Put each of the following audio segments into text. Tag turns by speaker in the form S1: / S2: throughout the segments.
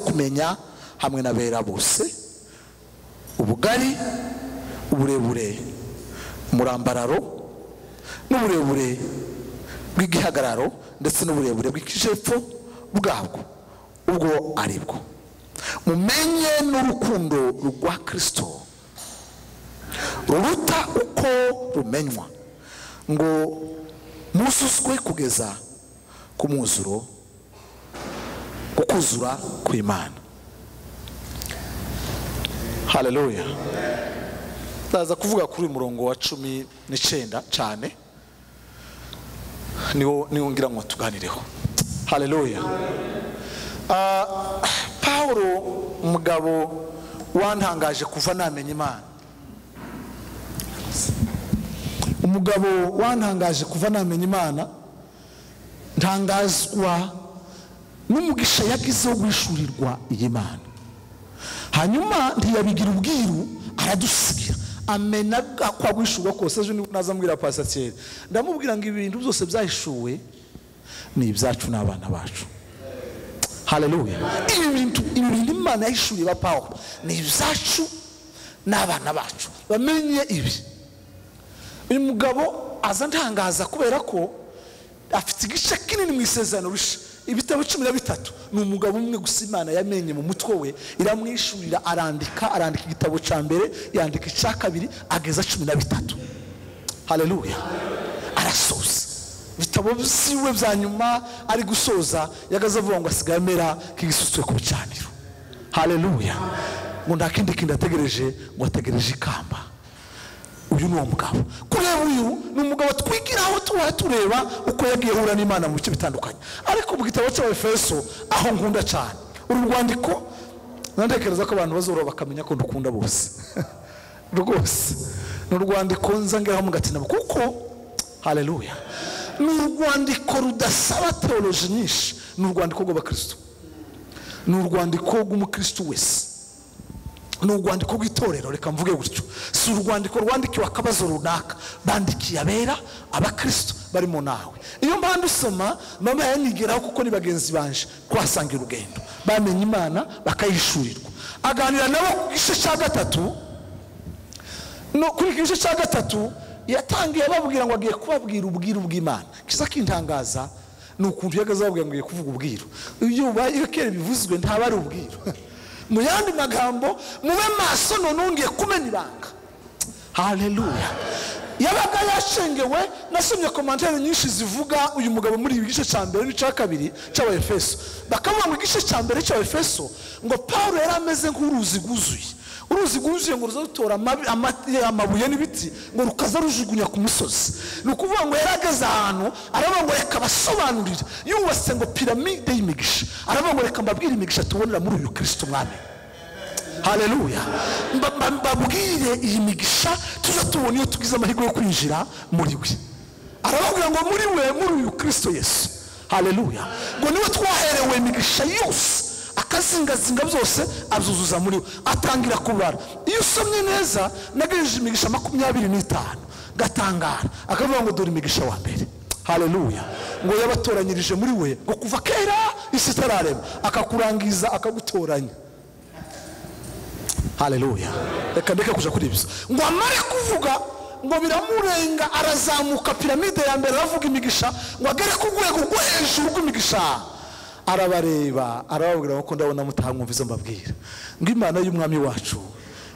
S1: kumenya hamwe na bera bose ubugari uburebure umurambararo n'uburebure bw'igihagararo ndetse n'uburebure bw'ikijepfo bwabwo ubwo ari bwo mumenye n'urukundo rwa kirisito ruruta uko rumenywa ngo muzuzwe kugeza ku mwuzuro ukuzura kw'imana haleluya ndaza kuvuga kuri uyu murongo wa cumi n'icyenda cyane niwo niwo ngira ngo tuganireho haleluya Ah, paul umugabo wantangaje kuva namenya imana umugabo wantangaje kuva namenya imana ntangazwa n'umugisha yagize wo guhishurirwa iyi mana hanyuma ntiyabigira ubwiru aradusigira amena ko agwishyurwa kose ejo niba nazamubwira pasatiyeri ndamubwira ngo ibintu byose byahishuwe ni ibyacu n'abana bacu haleluya ibi bintu ibi bintu imana yahishuriye ba pawulo ni ibyacu n'abana bacu bamenye ibi uyu mugabo aza ntangaza kubera ko afite igice kinini mu isezerano risha ibitabo cumi na bitatu ni umugabo umwe gusa imana yamenye mu mutwe we iramwishurira arandika arandika igitabo cya mbere yandika icya kabiri ageza cumi na bitatu haleluya arasoza ibitabo byiwe bya nyuma ari gusoza yagaze avuga ngo asigaye amera nk'igisutswe ku bicaniro haleluya ngo nta kindi kintu ategereje ngo ategereje ikamba uyu ni uwo mugabo kureba uyu ni umugabo twigiraho tuba tureba uko yagiye ahura n'imana mu bice bitandukanye ariko mu gitabo cy'abefeso aho nkunda cyane uru rwandiko nantekereza ko abantu bazora bakamenya ko ndukunda bose rwose ni urwandiko nzangaho mugatinamo kuko haleluya ni urwandiko rudasaba teoloji nyinshi ni urwandiko rw'abakristo ni urwandiko rw'umukristo wese ni urwandiko rw'itorero reka mvuge gutyo si urwandiko rwandikiwe akabazo runaka bandikiye abera abakristo barimo nawe iyo mpande usoma mama yanigeraho kuko ni bagenzi banje kuhasanga urugendo bamenya imana bakayihishurirwa aganira nabo ku gice cya gatatu no kuri iki gice cya gatatu yatangiye ababwira ngo agiye kubabwira ubwiru bw'imana kiza kintangaza ni ukuntu yagaze ababwira ngo agiye kuvuga ubwiru iyo ubaye iyo kera bivuzwe ntaba ari ubwiru mu yandi magambo mube maso none wongeye kumena ibanga haleluya yabaga yashengewe nasomye komantere nyinshi zivuga uyu mugabo muri ibi gice cya mbere n'icya kabiri cy'abefeso bakavuga ngo igice cya mbere cy'abefeso ngo paul yari ameze nk'uruzi rwuzuye uruzi rwuzuye ngo ruza rutora amabi- ama- amabuye n'ibiti ngo rukaza rujugunya ku misozi ni ukuvuga ngo yari ageze ahantu aravuga ngo reka basobanurire yubatse ngo piramide y'imigisha aravuga ngo reka mbabwire imigisha tubonera muri uyu kirisito mwami haleluya Mba- mba- mbabwire iyi migisha tujya tubona iyo tugize amahirwe yo kwinjira muri we arababwira ngo muri we muri uyu kirisito yesu haleluya ngo niwe twaherewe imigisha yose akazingazinga byose abyuzuza muri we atangira kubara iyo usomye neza nagejeje imigisha makumyabiri n'itanu gatangara akavuga ngo dore imigisha wa mbere haleluya ngo yabatoranyirije muri we ngo kuva kera isi itararema akakurangiza akagutoranya haleluya reka ndeke kuja kuri ibyo ngo amare kuvuga ngo biramurenga arazamuka piramide ya mbere aravuga imigisha ngo agere ku rwego rwo hejuru rw'imigisha arabareba arababwira ngo ko ndabona mutahamwumviza mbabwira ngo imana y'umwami wacu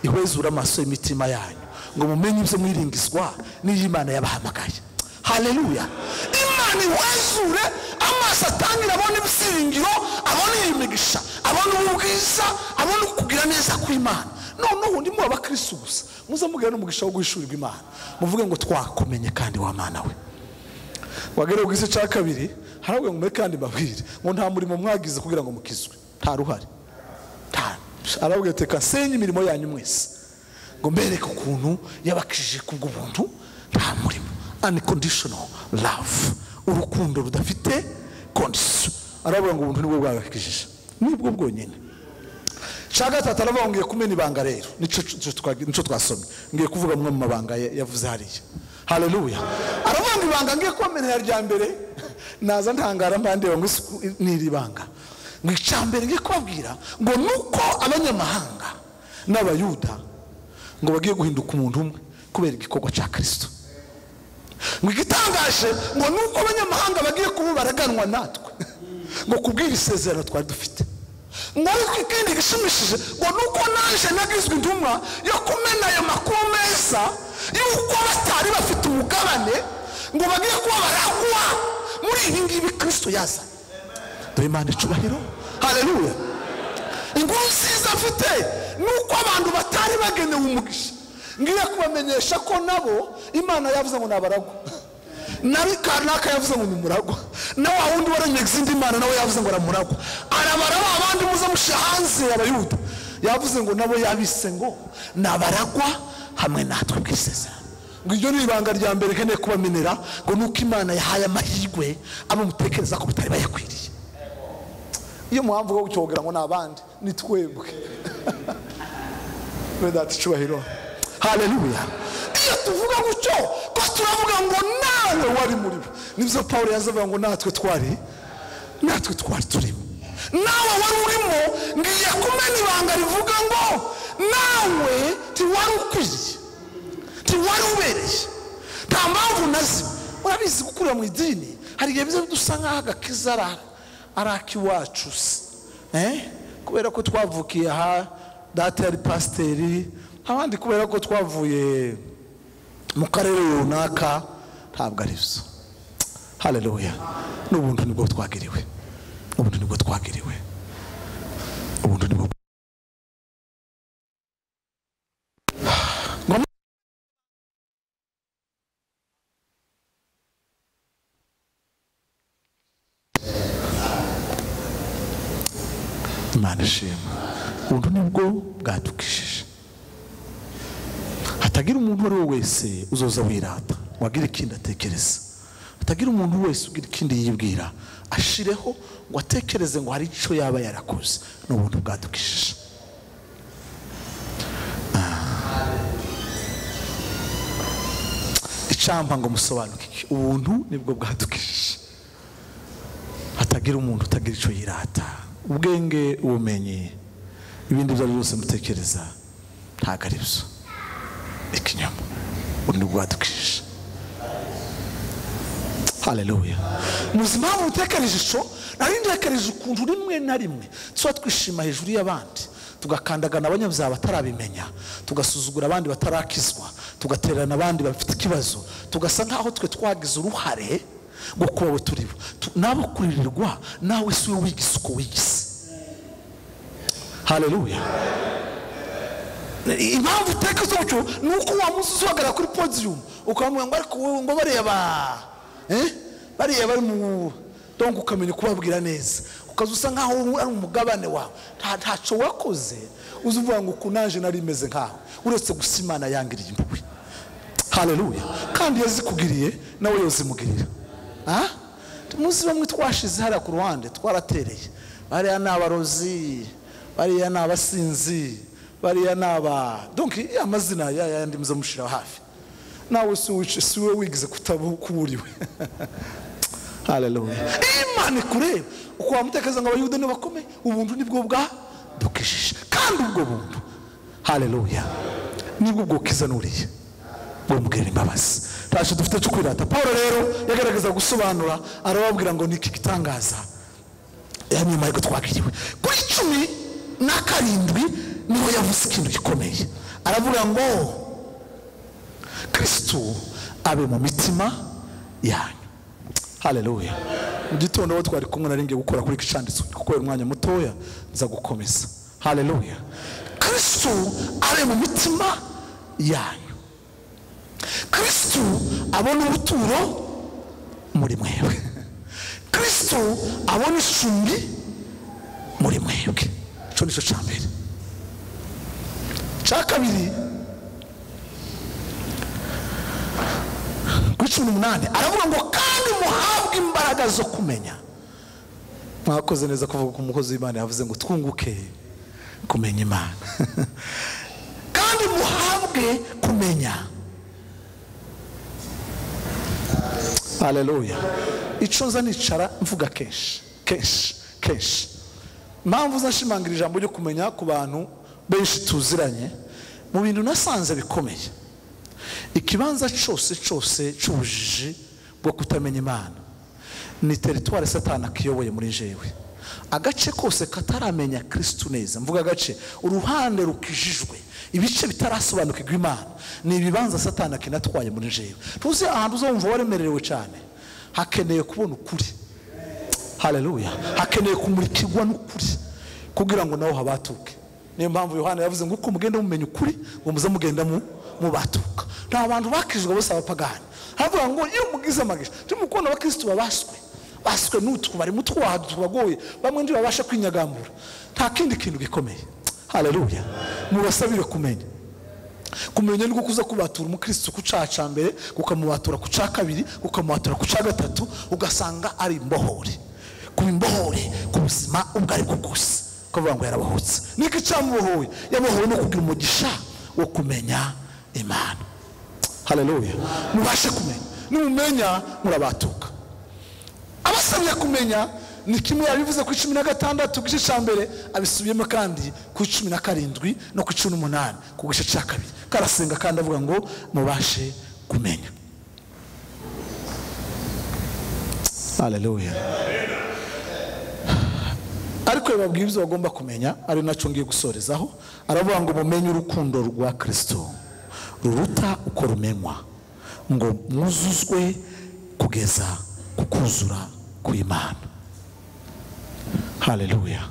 S1: ihwezura amaso y'imitima yanyu ngo mumenye ibyo mwiringizwa n'iyo imana yabahamagaye haleluya imana ihwezure amaso atangire abone ibisiringiro abone iyi migisha abone ubu bwiza abone ukugira neza kw'imana noneho ndimo abakirisitu gusa muze mubwira n'umugisha wo guhishurirwa imana muvuge ngo twakumenye kandi wa mana we wagera ku gice cya kabiri haravuga ngo muri kandi mbabwire ngo nta murimo mwagize kugira ngo mukizwe nta ruhari nta arabwira ati reka nsenye imirimo yanyu mwese ngo mbereke ukuntu yabakijije kubw'ubuntu nta murimo unconditional love urukundo rudafite kondisiyo aravuga ngo ubuntu nibwo bwabakijije nibwo bwonyine cya gatatu aravuga ngo ngiye kumena ibanga rero nicyo nicyo twa- nicyo twasomye ngiye kuvuga amwe mu mabanga ya- yavuze hariya haleluya aravuga ngo ibanga ngiye kubamenera rya mbere naza ntangara mpande ngo isi- ni iri banga ngo icambere ngiye kubabwira ngo nuko abanyamahanga n'abayuda ngo bagiye guhinduka umuntu umwe kubera igikorwa cya kirisito ngo igitangaje ngo nuko abanyamahanga bagiye kuba baraganwa natwe ngo kubwira isezerano twari dufite ngo ariko ikindi gishimishije ngo nuko naje nagizwe intumwa yo kumena ayo makuru meza y'uko batari bafite umugabane ngo bagiye kuba baragwa muri iyi ngibi kirisito yazanye dore imana icubahiro hareruya inkuru nziza mfite ni uko abantu batari bagenewe umugisha ngiye kubamenyesha ko nabo imana yavuze ngo nabaragwa nawe kanaka yavuze ngo ni muragwa na wa wundi waranyega izindi imana nawe yavuze ngo aramuragwa arabara ba bandi muze mushe hanze abayuda yavuze ngo nabo yabise ngo nabaragwa hamwe natwe ku isezerano ngo iryo ni ibanga rya mbere nkeneye kubamenera ngo ni uko imana yahaye amahirwe abo mutekereza ko bitari bayakwiriye iyo muhamvu wo gucyogera ngo ni abandi ni twebwe wenda icubahiro haleluya iyo tuvuga gutyo ko turavuga ngo nawe wari muri bo nibyo paul yazavuga ngo natwe twari natwe twari turimo nawe wari urimo ngiye kumena ibanga rivuga ngo nawe tiwari ukwiye tiwari ubereye nta mpamvu nazimwe urabizi gukurira mu idini hari igihe biza dusa nk'aho agakiza arara ari ak'iwacu se Eh? kubera ko twavukiye aha data yari pasiteri abandi kubera ko twavuye mu karere runaka ntabwo ari byo hareruya n'ubundi nibwo twagiriwe ubundi nibwo twagiriwe ubundi nibwo imana ishima ubu nibwo bwadukishije hatagira umuntu uwo ari we wese uzoza wirata wagira ikindi atekereza hatagira umuntu wese ugira ikindi yibwira ashireho ngo atekereze ngo hari icyo yaba yarakoze ni ubuntu bwadukishije Ah. icampa ngo musobanukike ubuntu nibwo bwadukishije hatagira umuntu utagira icyo yirata ubwenge ubumenyi ibindi ibyo ari byo byose mutekereza ntabwo ari byo ikinyoma ubu ni bwadukisha haleluya muzi impamvu utekereje ico nari ntekereje ukuntu rimwe na rimwe tuba twishima hejuru y'abandi tugakandagana abanyabyaha batarabimenya tugasuzugura abandi batarakizwa tugatererana abandi bafite ikibazo tugasa nk'aho twe twagize uruhare ngo kuba abo turi bo Tu- n'abo kuririrwa nawe si we wigise uko wigise haleluya impamvu uteka z'umuco ni uko wa munsi uzihagarara kuri podiyumu ukamubwira ngo ariko wowe ngo bariya ba eh? bariya bari mu dongo ukamenya kubabwira neza ukaza usa nkaho wowe ari umugabane wawe nta ntaco wakoze uzi uvuga ngo uku naje nari meze nkawe uretse gusa imana yangiriye impuhwe haleluya kandi iyo zikugiriye nawe yo zimugirira Ah? muzi bamwe twashize hariya ku ruhande twaratereye bariya ni abarozi bariya ni abasinzi bariya ni aba donki ya mazina ya yandi muze mushira hafi nawe si wice- si we wigize kutaba kuburiwe haleluya imana ikureba uko wamutekereza ngo abayuda ni bakomeye ubuntu nibwo bwadukijije kandi ubwo buntu haleluya nibwo bwukizanuriye bumubwira imbabazi ntacyo dufite cyo kwirata paul rero yagaragaza gusobanura arababwira ngo ni iki gitangaza ya nyuma y'uko twakiriwe kuri cumi na karindwi niho yavuze ikintu gikomeye aravuga ngo kristo abe mu mitima yanyu haleluya mu gitondo aho twari kumwe nari ngiye gukora kuri iki cyanditswe kuko uyu mwanya mutoya nza gukomeza haleluya kristo abe mu mitima yanyu kristo abona ubuturo muri mwebwe kristo abona icumbi muri mwebwe icyo nicyo cya mbere cya kabiri kuri cumi n'umunani aravuga ngo kandi muhabwe imbaraga zo kumenya mwakoze neza kuvuga ko umukozi w'imana yavuze ngo twunguke kumenya imana kandi muhabwe kumenya haleluya icyo nza nicara mvuga kenshi kenshi kenshi mpamvu zashimangira ijambo ryo kumenya ku bantu benshi tuziranye mu bintu nasanze bikomeye ikibanza cyose cyose cy'ubujiji bwo kutamenya imana ni teritwari satana akiyoboye muri jewe agace kose kataramenya kirisitu neza mvuga agace uruhande rukijijwe ibice bitarasobanukirwa imana ni ibibanza satana kinatwaye muri jewe tuzi ahantu uzumva waremerewe cyane hakeneye kubona ukuri hareruya hakeneye kumurikirwa n'ukuri kugira ngo nawe habatuke niyo mpamvu yohani yavuze ngo uko mugenda mumenya ukuri ngo muze mugenda mu mubatuka nta bantu bakijwe bose abapagani havuga ngo iyo mugize amagisha turimo kubona abakirisitu babaswe baswe n'utwo barimo utwaha tubagoye bamwe ntibabasha kwinyagambura nta kindi kintu gikomeye hareruya mubasabire kumenya kumenya ni kuza kubatura umukirisitu ku cyaha cya mbere kukamubatura ku cya kabiri kukamubatura ku cya gatatu ugasanga ari imbohore ku imbohore ku buzima ubwo ari bwo bwose kuvuga ngo yarabohotse niko icyamubohoye yabohowe no kugira umugisha wo kumenya imana hareruya mubashe kumenya nimumenya murabatuka abasabye kumenya ni kimwe yabivuze ku icumi na gatandatu ku gice cya mbere abisubiyemo kandi ku icumi na karindwi no ku icumi n'umunani ku gice cya kabiri karasenga kandi avuga ngo mubashe kumenya haleluya ariko reba bwibyo bagomba kumenya ari nacyo ngiye gusorezaho aravuga ngo mumenye urukundo rwa kirisito ruruta uko rumenywa ngo mwuzuzwe kugeza ku kuzura kw'imana hareruya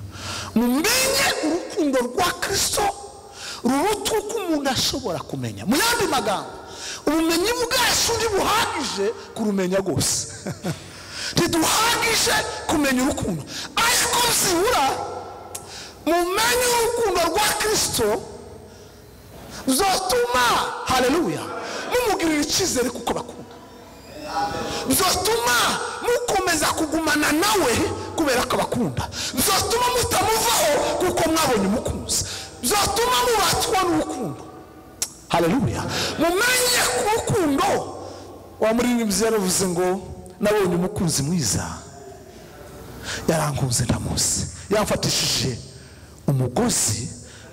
S1: mumenye urukundo rwa kirisito ruruta uko umuntu ashobora kumenya mu yandi magambo ubumenyi bwacu ntibuhagije kurumenya rwose ntiduhagije kumenya urukundo ariko zibura mumenye urukundo rwa kirisito zotuma hareruya mumugirira icyizere kuko bakunda zotuma mukomeza kugumana nawe kubera ko abakunda bizatuma mutamuvaho kuko mwabonye umukunzi bizatuma mubatwa n'urukundo hareruya mumenye ku rukundo wa muririmbyi yaravuze ngo nabonye umukunzi mwiza yarankunze ndamuzi yamfatishije umugozi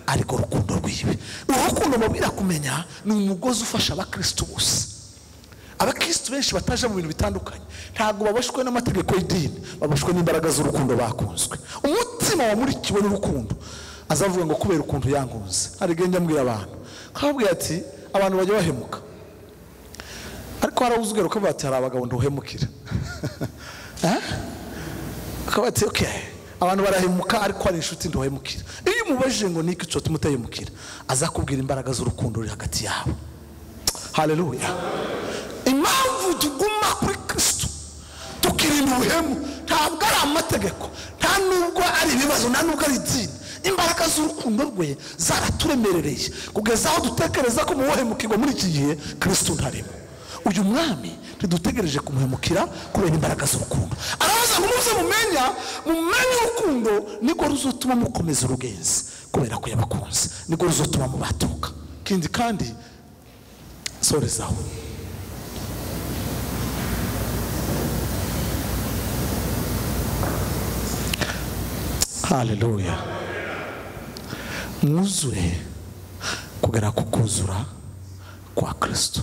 S1: ariko rukundo rwiwe urukundo mubwira kumenya ni umugozi ufasha abakirisitu bose abakirisitu benshi bataje mu bintu bitandukanye ntabwo babashwe n'amategeko y'idini babashwe n'imbaraga z'urukundo bakunzwe umutima wamurikiwe n'urukundo azavuga ngo kubera ukuntu yankunze hari igihe njya abantu nkababwira ati abantu bajya bahemuka ariko hari uzugera ukavuga ati hari abagabo ntuhemukira akaba ati oke abantu barahemuka ariko hari inshuti ntuhemukira iyo umubajije ngo niki cyo tumutahemukira azakubwira imbaraga z'urukundo ruri hagati yabo hareruya impamvu tuguma kuri kirisitu tukirinda ubuhemu ntabwo ari amategeko nta nubwo ari ibibazo nta nubwo ari idini imbaraga z'urukundo rwe zaraturemerereye kugeza aho dutekereza ko muwuhemukirwa muri iki gihe kirisitu ntarimo uyu mwami ntidutegereje kumuhemukira kubera imbaraga z'urukundo arabaza ngo muze mumenya mumenye urukundo niko ruzotuma mukomeza urugenzi kubera ko yabakunze niko ruzotuma mubatuka ikindi kandi sorezaho haleluya mwuzure kugera ku kuzura kwa kirisito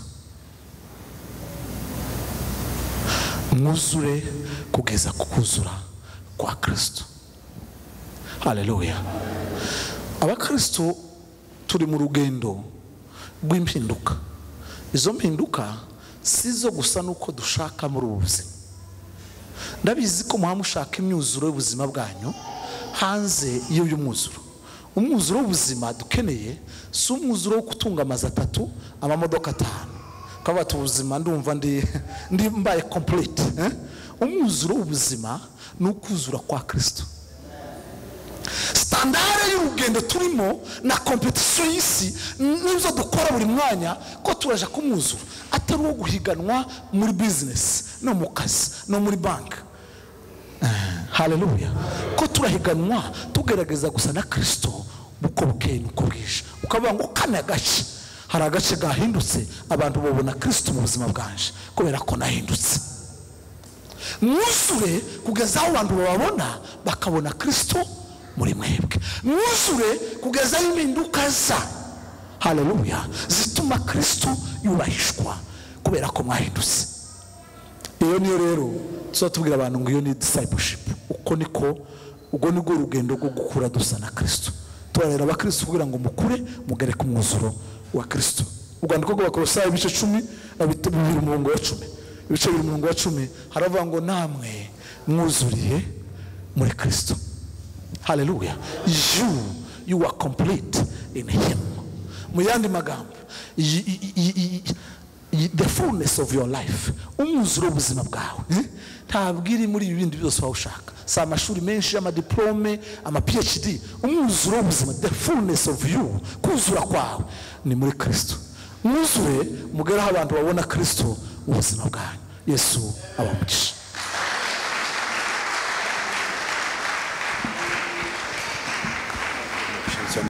S1: mwuzure kugeza ku kuzura kwa kirisito haleluya abakirisito turi mu rugendo rw'impinduka izo mpinduka si zo gusa n'uko dushaka muri ubu buzima ndabizi ko muha mushaka imyuzuro y'ubuzima bwanyu hanze iyo y'umwuzuro umwuzuro w'ubuzima dukeneye si umwuzuro wo gutunga amazu atatu amamodoka atanu ukaba wata ubuzima ndumva ndi mbaye kompurete umwuzuro w'ubuzima ni ukuzura kwa kirisito sitandare y'urugendo turimo na kompetisiyo y'isi n'izo dukora buri mwanya ko turaje kumwuzura atari uwo guhiganwa muri bizinesi no mu kazi no muri banki hareruya ko turahiganwa tugerageza gusa na kirisito uko bukeye nuko bwije ukavuga ngo kane gace hari agace gahindutse abantu babona kirisito mu buzima bwanje kubera ko nahindutse mwuzure kugeza aho abantu bababona bakabona kirisito muri mwebwe mwuzure kugeza aho impinduka za hararuya zituma kirisito yubahishwa kubera ko mwahindutse iyo niyo rero tuba tubwira abantu ngo iyo ni disayibushipu uko niko ubwo nibwo rugendo rwo gukura dusa na kirisito turareba abakristo kugira ngo mukure mugere ku mwuzuro wa kirisito urwandiko rw'abakorosayi ibice cumi na bit- bibiri umurongo wa cumi ibice bibiri umurongo wa cumi haravuga ngo namwe mwuzuriye muri kirisito haleluya you you are complete in him mu yandi magambo y- y- y- y- y- the fullness of your life umwuzuro w'ubuzima bwawe eh? ntabwo iri muri ibi bindi byose waba ushaka si amashuri menshi amadiplome ama phd umwuzuro w'ubuzima the fullness of you kuzura kwawe ni muri kristo mwuzure mugere aho abantu babona kristo ubuzima bwanyu yesu abamugisha